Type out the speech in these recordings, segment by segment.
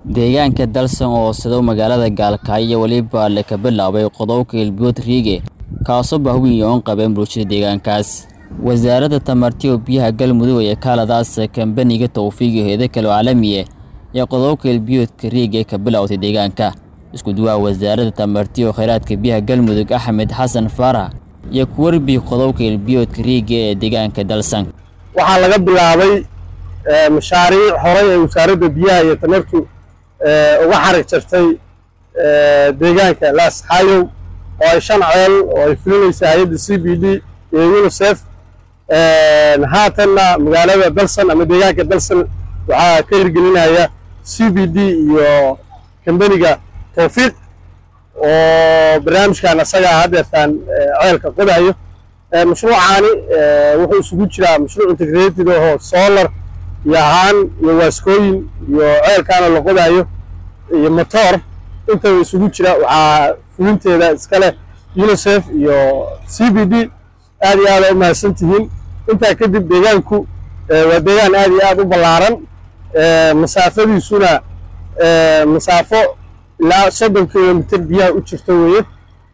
deegaanka dalsan oo sido magaalada gaalkacyo weliba le ka bilaabay qodobka ilbiyood riige kaasoo bahweyn yoon qabeen bulshada deegaankaas wasaaradda tamartiyo biyaha galmudug ee kaaladaas kambaniga towfiiga heeda kale caalamiye ee qodobka ilbiyoodka riig ee ka bilowtay deegaanka isku duwaha wasaaradda tamartiyo kheyraadka biyaha galmudug axmed xasan faarax iyo kuwarbi qodobka ilbiyoodka riiga ee deegaanka dalsan waxaa laga bilaabay mashaariic horey ee wasaaradda biyaha iyo tamartu uga xarig jartay deegaanka laasxaayow oo ay shan ceel oo ay fulinaysa hay-adda c b d iyo unisef haatanna magaalada dalsan ama deegaanka dalsan waxaa ka hirgelinaya c b d iyo kambaniga towfiiq oo barnaamijkan asagaa haddeertaan ceelka qodayo mashruucaani wuxuu isugu jiraa mashruuc integrated ahoo solar iyo ahaan iyo waaskooyin iyo ceelkaana la qodayo iyo motor intaba isugu jira waxaa fulinteeda iska leh unisef iyo c b d aad iyo aada u mahadsan tihiin intaa kadib deegaanku waa deegaan aad iyo aad u ballaaran masaafadiisuna masaafo ilaa soddon kilomitr biyaha u jirto weeye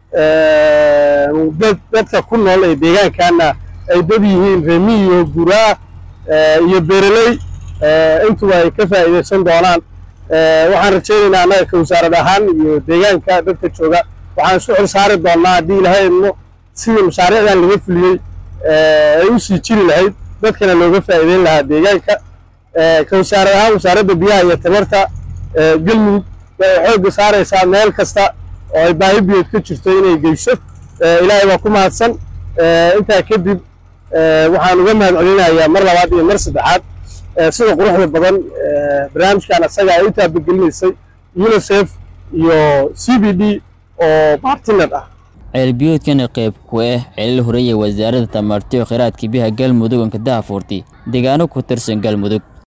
dadka ku nool ee deegaankaana ay dad yihiin reemiyo guraa iyo beereley intuba ay ka faa'iidaysan doonaan waxaan rajaynaynaa annaga ka wasaarad ahaan iyo deegaanka dadka jooga waxaan isku xil saari doonnaa haddii ilahay idmo sidii mashaariicdan laga fuliyey ay u sii jiri lahayd dadkana looga faa'iideyn lahaa deegaanka ka wasaarad ahaan wasaaradda biyaha iyo tamarta galmudug waxay xoogga saaraysaa meel kasta oo ay baahi biyood ka jirto inay geyso ilaahay waa ku mahadsan intaa kadib waxaan uga mahad celinayaa mar labaad iyo mar saddexaad sida quruxda badan barnaamijkan asaga ay u taabagelineysay unisef iyo c b d oo bartiner ah ceelbiyoodkana qayb ku ah ceelal horeeye wasaaradda tamartiyo kheyraadka biyaha galmudug onka dahafuurtay deegaano ku tirsan galmudug